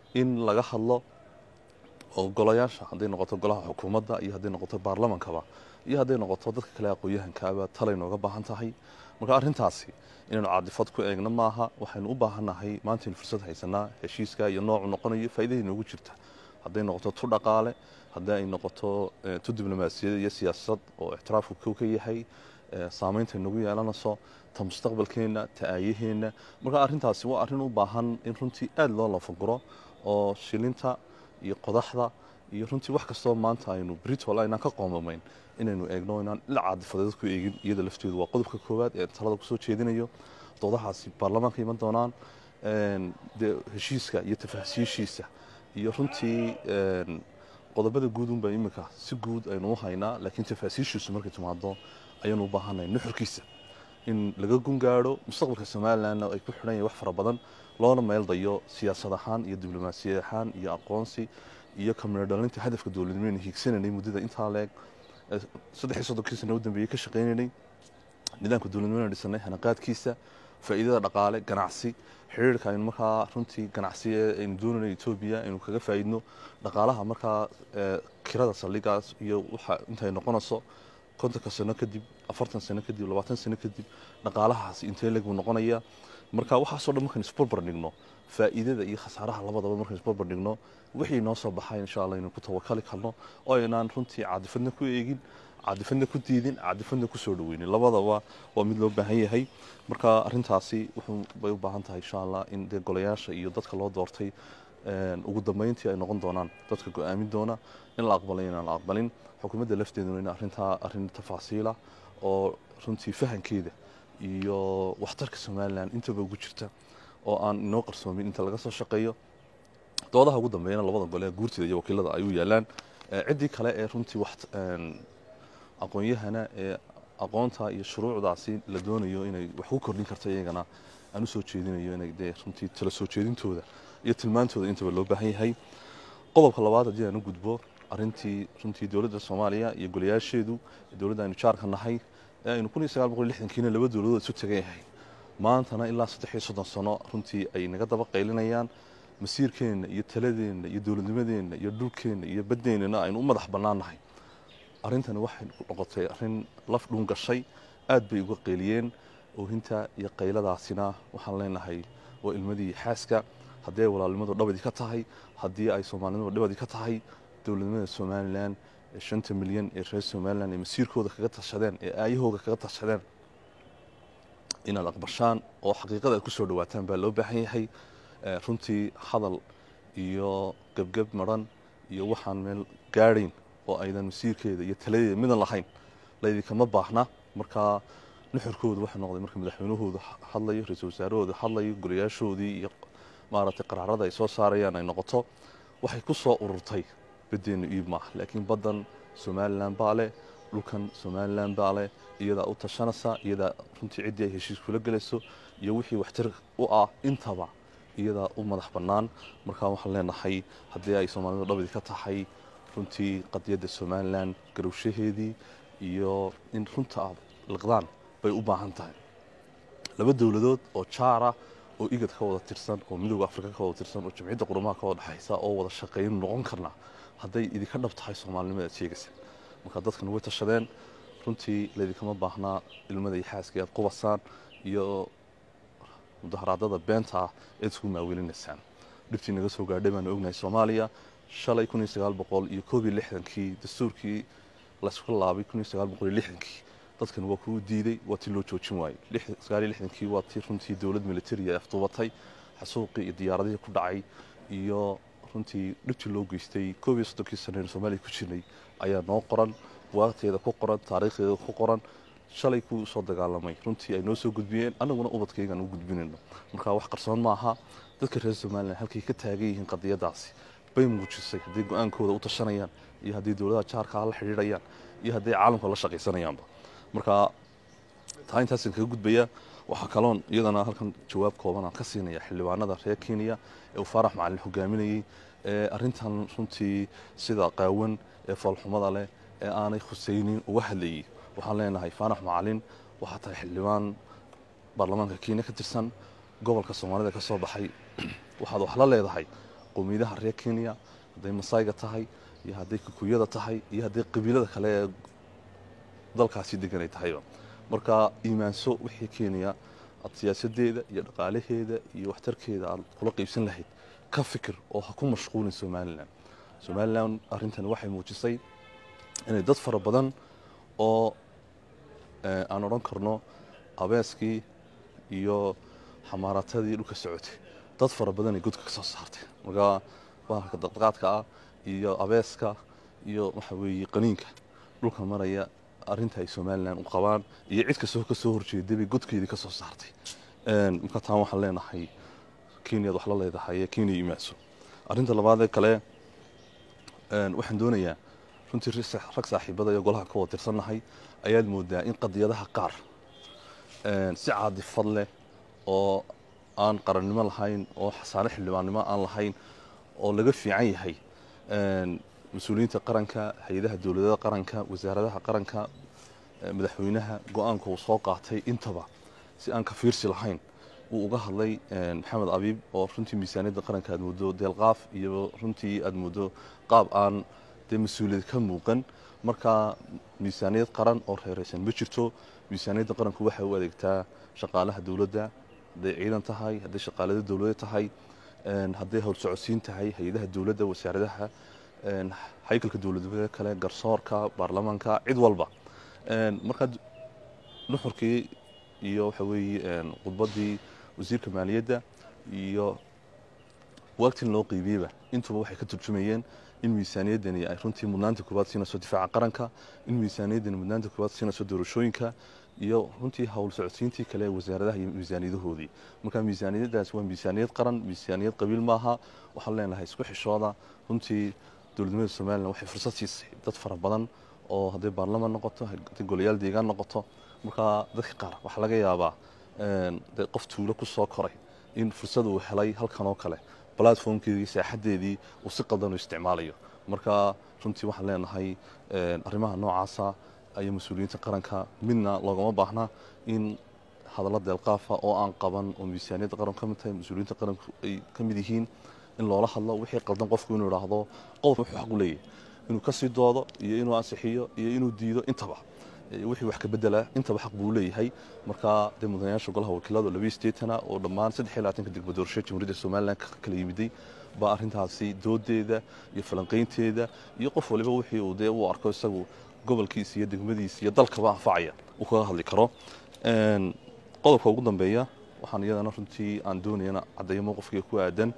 in laga hadlo oo golayaasha hadday noqoto golaha xukuumadda iyo hadday noqoto baarlamankaba iyo hadday noqoto dadka kale aqoon-yahankaaba talay nooga baahan tahay marka arrintaasi inaynu caadifad ku eegno maaha waxaynu u baahannahay maantaynu fursad haysanaa heshiiska iyo noocu noqonayo faa'iidada inoogu jirta hadday noqoto tu dhaqaale haddii ay noqoto tu diblomaasiyad iyo siyaasad oo ixtiraafku kow ka yahay saameynta inagu yeelanayso ta mustaqbalkeenna ta aayaheenna marka arrintaasi waa arrin u baahan in runtii aada loo lafaguro oo shilinta iyo qodaxda iyo runtii wax kastoo maanta aynu britol aynaan ka qoomamayn inaynu eegno inaan dhinac caadifadeed ku eegin iyada lafteedu waa qodobka koowaad ee talada kusoo jeedinayo doodahaasi baarlamaanka iman doonaan dee heshiiska iyo tafaasiishiisa iyo runtii qodobada guud unba iminka si guud aynu u haynaa laakiin tafaasiishiisu markay timaado ayaanu u baahanay nuxurkiisa in laga gungaadho mustaqbalka somalilandna ay ku xidhan yahay wax fara badan loona meel dayo siyaasad ahaan iyo diblomaasiyad ahaan iyo aqoonsi iyo kamina dhalinta hadafka dowladnimeynu hiigsananay muddada intaa leeg saddex iyo soddonkii sana u dambeeyey ka shaqaynaynay nidaamka dowladnimeynu dhisanay hanaqaadkiisa faa'iidada dhaqaale ganacsi xiriirka aynu markaa runtii ganacsi ee aynu doonayno etoobiya aynu kaga faa'iidno dhaqaalaha markaa kirada saldhigaas iyo waxa intay noqonayso kontonka sano kadib afartan sano kadib labaatan sano kadib dhaqaalahaasi intee leg buu noqonaya marka waxaasoo dhan markaynu isbarbar dhigno faa'iidada iyo khasaaraha labadaba markaynu isbarbar dhigno wixii noo soo baxay insha allah inaynu ku tawakali karno oo aynaan runtii caadifadna ku eegin caadifadna ku diidin caadifadna ku soo dhaweynin labadaba waa mid loo baahan yahay marka arrintaasi wuxuu bay u baahan tahay insha allah in dee golayaasha iyo dadka loo doortay ugu dambeyntii ay noqon doonaan dadka go-aamin doona in la aqbalay inaan la aqbalin xukuumadda lafteeduna in arrintaa arrin tafaasiila oo runtii fahankeeda iyo waxtarka somalilan intaba ugu jirta oo aan inoo qarsoomin inta laga soo shaqeeyo doodaha ugu dambeeyana labada gole ee guurtida iyo wakiilada ay u yaalaan ciddii kale ee runtii wax aqoon-yahana ee aqoonta iyo shuruucdaasi la doonayo inay wax ku kordhin karta iyagana aan usoo jeedinayo inay dee runtii tala soo jeedintooda iyo tilmaantooda intaba loo baahan yahay qodobka labaad haddii aan u gudbo arrintii runtii dowladda soomaaliya iyo golayaasheedu dowladda aynu jaarka nahay ee aynu kun iyo sagaal boqol lixdankiina laba dowladood isu tagan yahay maantana ilaa saddex iyo soddon sano runtii ay naga daba qaylinayaan masiirkeenna iyo taladeenna iyo dowladnimadeenna iyo dhulkeenna iyo baddeennana aynu u madax bannaannahay arrintani waxay noqotay arrin laf dhuun gashay aad bay uga qayliyeen oohinta iyo qayladaasina waxaan leenahay waa ilmadii xaaska haddii ay walaalnimadu dhabadii ka tahay haddii ay soomaalinimadu dhabadii ka tahay dowladnimada somalilan ee shanta milyan ee reer somalilan ee masiirkooda kaga tashadeen ee aayahooga kaga tashadeen inaad aqbashaan oo xaqiiqada aad ku soo dhawaataan baa loo baahan yahay runtii hadal iyo gebgeb maran iyo waxaan meel gaadhayn oo aydan masiirkeeda iyo taladeeda midan lahayn laydinkama baahna markaa nuxurkooda waxaa noqday marka madaxweynahooda hadlayo ra-iisul wasaarahooda hadlayo golayaashoodii iyo maaragtay qaraarada ay soo saarayaan ay noqoto waxay ku soo ururtay baddeenna iib maaha laakiin baddan somalilan baa leh dhulkan somalilan baa leh iyadaa u tashanaysa iyadaa runtii ciddii ay heshiis kula gelayso iyo wixii waxtar u ah intaba iyadaa u madax bannaan markaa waxaan leenahay haddii ay soomaalidu dhabadii ka tahay runtii qadiyadda somalilan garowshaheedii iyo in runta aad liqdaan bay u baahan tahay laba dowladood oo jaara oo igad ka wada tirsan oo midooda afrika ka wada tirsan oo jamciyadda qurumaha ka wada dhexaysa oo wada shaqeyn noqon karna hadday idinka dhab tahay soomaalinimada aad sheegaysa marka dadkan way tashadeen runtii laydinkama baahnaa ilmada iyo xaaska aad qubasaan iyo mudaharaadada beenta ah eed isku maawelinaysaan dhibtii naga soo gaadhay baanu ognahay soomaaliya shalay kun iyo sagaal boqol iyo koob iyo lixdankii dastuurkii laysku laabay kun iyo sagaal boqol iyo lixdankii dadkan waa kuu diiday waa tii loo joojin waayey sagaal iyo lixdankii waa tii runtii dowlad militari ay afduubatay xasuuqii iyo diyaaradihii ku dhacay iyo runtii dhibtii loo geystay koob iyo soddonkii sanaynu soomaaliya ku jirnay ayaa noo qoran waqteeda ku qoran taariikhdeeda ku qoran shalay kuu soo dagaalamay runtii ay noo soo gudbiyeen annaguna ubadkaygaan u gudbinayno marka wax qarsoon maaha dadka reer somalilan halkay ka taagan yihiin qadiyadaasi bay muujisay hadday go-aankooda u tashanayaan iyo haddii dowladaha jaarka la xidhiidhayaan iyo hadday caalamka la shaqaysanayaanba marka taa intaasaan kaga gudbaya waxaa kaloon iyadana halkan jawaab kooban aan ka siinaya xildhibaanada reer kenya ee uu faarax macalin hogaaminayey ee arrintan runtii sida qaawan ee foolxumada leh ee aanay khusaynin uga hadlayay waxaan leenahay faarax macalin waxaa tahay xildhibaan baarlamaanka kenya ka tirsan gobolka soomaalida ka soo baxay waxaad wax la leedahay qowmiyadaha reer kenya hadday masayga tahay iyo hadday kukuyada tahay iyo hadday qabiilada kale ee dalkaasi deganay tahayba marka iimaanso wixii kenya aad siyaasadeeda iyo dhaqaalaheeda iyo waxtarkeeda aad kula qeybsan lahayd ka fikir oo ha ku mashquulin somalilan somalilan arrintani waxay muujisay inay dad fara badan oo aan odhan karno abeeskii iyo xamaaratadii dhulka socotay dad fara badan ay godka ka soo saartay marka bahalka daqdaqaadka ah iyo abeeska iyo waxa weeye qaniinka dhulka maraya arrinta ay somalilan u qabaan iyo cid kastoo ka soo horjeeday bay godkeedii ka soo saartay marka taan waxaan leenahay kenyaad wax la leedahay kenya imaanso arrinta labaadee kale waxaan doonayaa runtii rag saaxiibada iyo golaha ka wada tirsannahay ayaad moodaa in qadiyadaha qaar si caadifad leh oo aan qarannimo lahayn oo xasaane xildhibaannimo aan lahayn oo laga fiican yahay mas-uuliyiinta qaranka hay-adaha dowladada qaranka wasaaradaha qaranka madaxweynaha go-aanka uu soo qaatay intaba si aan ka fiirsi lahayn wuu uga hadlay maxamed abiib oo runtii miisaaniyadda qaranka aad moodo deelqaaf iyo runtii aad moodo qaab aan dee mas-uuliyad ka muuqan marka miisaaniyad qaran oo reereysan ma jirto miisaaniyadda qaranku waxay u adeegtaa shaqaalaha dowladda hadday ciidan tahay hadday shaqaalada dowladda tahay hadday howlsocodsiin tahay hay-adaha dowladda wasaaradaha haykalka dowladnimada kale garsoorka baarlamaanka cid walba marka nuxurkii iyo waxa weeye khudbaddii wasiirka maaliyadda iyo waagtin loo qiibiyeyba intuba waxay ka turjumayeen in miisaaniyaddani ay runtii mudnaanta koowaad siinayso difaaca qaranka in miisaaniyaddani mudnaanta koowaad siinayso doorashooyinka iyo runtii howl socodsiintii kale ee wasaaradaha iyo miisaaniyadahoodii marka miisaaniyaddaas waa miisaaniyad qaran miisaaniyad qabiil maaha waxaan leenahay isku xishooda runtii dowladnimada somalilan waxay fursad siisay dad fara badan oo hadday baarlamaan noqoto hadday golayaal deegaan noqoto marka dadka qaar waxaa laga yaabaa dee qof tuulo ku soo koray in fursad uu helay halkan oo kale platformkeedii saaxadeedii uu si qaldan u isticmaalayo marka runtii waxaan leenahay arrimaha noocaasa ayaa mas-uuliyiinta qaranka midna loogama baahna in hadallo deelqaafa oo aan qaban oo miisaaniyadda qaranku ka mid tahay mas-uuliyiinta qaranku ay ka mid yihiin in loola hadlo wixii qaldan qofku inuu idhaahdo qodob wuxuu xaq u leeyahay inuu ka sii doodo iyo inuu ansixiyo iyo inuu diido intaba wixii wax ka bedela intaba xaq buu leeyahay marka dee mudanayaasha golaha wakiilada labiyo sideetana oo dhammaan saddex iyo labaatanka degmo doorasho jamhuuriyadda somalilan ka kala yimiday baa arrintaasi doodeeda iyo falanqaynteeda iyo qof waliba wixii uu dee u arko isagu gobolkiisa iyo degmadiisa iyo dalkaba anfacaya uu kaga hadli karo qodobka ugu dambeeya waxaan iyadana runtii aan doonayana caddeeyo mowqifkiga ku aadan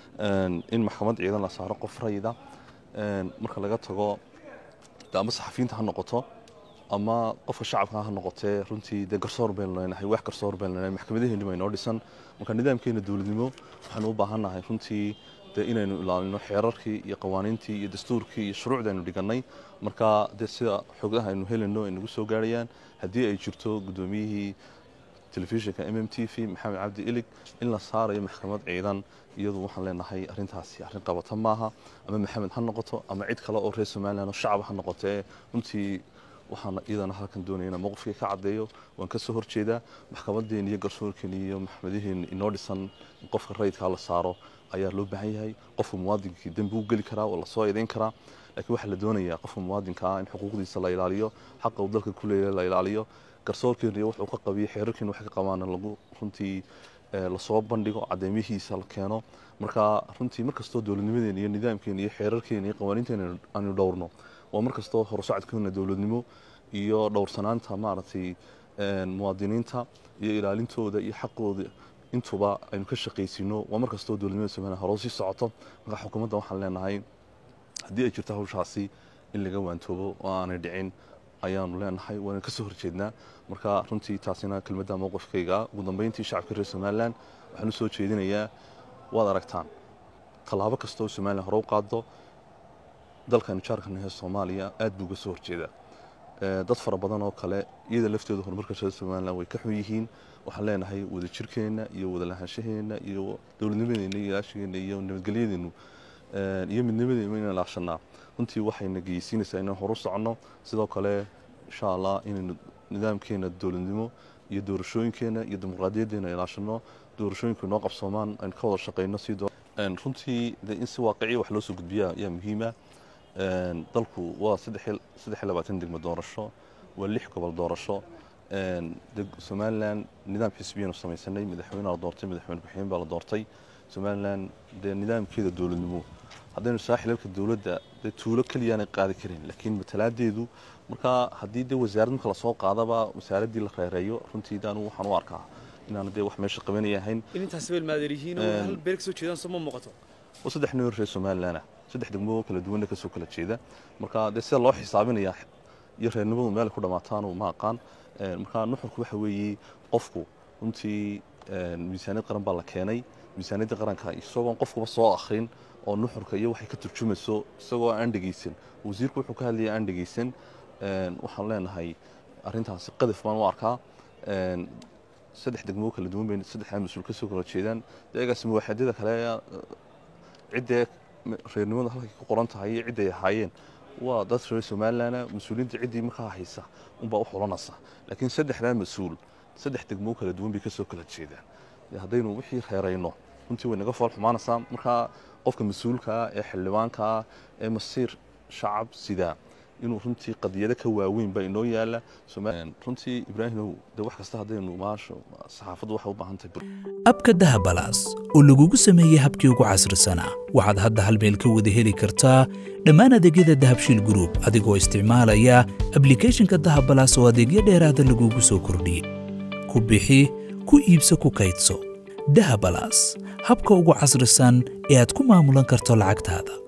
in maxkamad ciidan la saaro qof rayida marka laga tago ama saxafiyiinta ha noqoto ama qofka shacabka ha noqotee runtii dee garsoor baynu leenahay wax garsoor baynu leenahay maxkamadaheeni baa inoo dhisan marka nidaamkeena dowladnimo waxaanu u baahannahay runtii dee inaynu ilaalino xeerarkii iyo qawaaniintii iyo dastuurkii iyo shuruucda aynu dhigannay marka dee sida xogaha aynu helayno ay nagu soo gaarayaan haddii ay jirto guddoomiyihii telefishinka m m t v maxamed cabdi ilig in la saarayo maxkamad ciidan iyadu waxaan leenahay arrintaasi arrin qabata maaha ama maxamed ha noqoto ama cid kale oo reer somalilan oo shacab ha noqotee runtii waxaan iyadana halkan doonaya inaan mowqifkii ka caddeeyo waan ka soo horjeedaa maxkamaddeen iyo garsoorkeen iyo maxkamadaheen inoo dhisan in qofka rayidkaa la saaro ayaa loo baahan yahay qofka muwaadinkii dembi u geli karaa oo lasoo eedeyn karaa laakiin waxaa la doonayaa qofka muwaadinka ah in xuquuqdiisa la ilaaliyo xaqa uu dalka ku leeyahay la ilaaliyo garsoorkeena iyo wuxuu ka qabiyo xeerarkeena waxay ka qabaan lagu runtii lasoo bandhigo cadeymihiisa la keeno marka runtii markastoo dowladnimadeena iyo nidaamkeena iyo xeerarkeena iyo qawaaniinteena aanu dhowrno waa markastoo horusocodkeena dowladnimo iyo dhowrsanaanta maaragtay muwaadiniinta iyo ilaalintooda iyo xaqooda intuba aynu ka shaqaysino waa markastoo dowladnimada somaliya hore sii socoto marka xukuumadda waxaan leenahay haddii ay jirto hawshaasi in laga waantoobo oo aanay dhicin ayaanu leenahay waana ka soo horjeednaa marka runtii taasina kelmadda mowqifkayga ugu dambeyntii shacabka reer somalilan waxaan u soo jeedinayaa waad aragtaan tallaabo kastoo somalilan hore u qaado dalkanu jaarkan hee soomaaliya aad buu uga soo horjeedaa dad fara badan oo kale iyada laftooda horumarka reer somalilan way ka xun yihiin waxaan leenahay wadajirkeenna iyo wadalahaanshaheena iyo dowladnimadeena iyo ilaashigeena iyo nabadgelyadeenu iyo midnimadeenu inaan ilaashanaa runtii waxayna geysiinaysaa inaan horu soconno sidoo kale insha allah inaynu nidaamkeena dowladnimo iyo doorashooyinkeena iyo dimuqraadiyaddeena ilaashano doorashooyinku inoo qabsoomaan aynu ka wada shaqeyno si runtii de in si waaqiciya wax loo soo gudbiya ayaa muhiima dalku waa saddex iyo labaatan degmo doorasho waa lix gobol doorasho somalilan nidaam xisbiyanu samaysanay madaxweyne la doortay madaxweyne ku-xigeen baa la doortay somalilan dee nidaamkeeda dowladnimo haddaynu saa xilalka dowladda dee tuulo keliyaanay qaadi karin laakiin matalaadeedu markaa haddii dee wasaarad marka lasoo qaadaba wasaaraddii la reereeyo runtii anu waxaan u arkaa inaan dee wax meesha qabanaya ahayn intaas beel maadeerihiin oo hal beer kasoo jeedaan soo ma muuqato oo saddex nin reer somalilan ah saddex degmo kala duwanna kasoo kala jeeda marka dee sida loo xisaabinaya iyo reernimadu meel ku dhammaataanu ma aqaan marka nuxurku waxa weeye qofku runtii miisaaniyad qaran baa la keenay miisaaniyadda qaranka isagoon qofkuba soo akhrin oo nuxurka iyo waxay ka turjumayso isagoo aan dhegeysan wasiirku wuxuu ka hadlaya aan dhegeysan waxaan leenahay arrintaasi qadaf baan u arkaa saddex degmo kala duwan bay saddexdaa mas-uul ka soo kala jeedaan deegaas muwaaxadyada kale ciddee reernimada halkay ku qoran tahay iyo cidday ahaayeen waa dad reer somalilan mas-uuliyiinta ciddii markaa haysa unbaa u xulanaysa laakiin saddexdaa mas-uul saddex degmo kala duwan bay kasoo kala jeedaan haddaynu wixii reerayno runtii way naga fool xumaanaysaa markaa qofka mas-uulkaa ee xildhibaankaa ee masiir shacab sidaa inuu runtii qadiyado ka waaweyn baa inoo yaala runtii ibraahimow de wax kasta haddaynu maasho saxaafaddu waxay u baahan tahay abka dahabalaas oo lagugu sameeyey habkii ugu casrisanaa waxaad hadda hal meel ka wada heli kartaa dhammaan adeegyada dahabshiil gruub adigoo isticmaalaya ablikhethonka dahabalaas oo adeegyo dheeraada lagugu soo kordhiyey ku bixi ku iibso ku kaydso dahabalaas habka ugu casrisan ee aad ku maamulan karto lacagtaada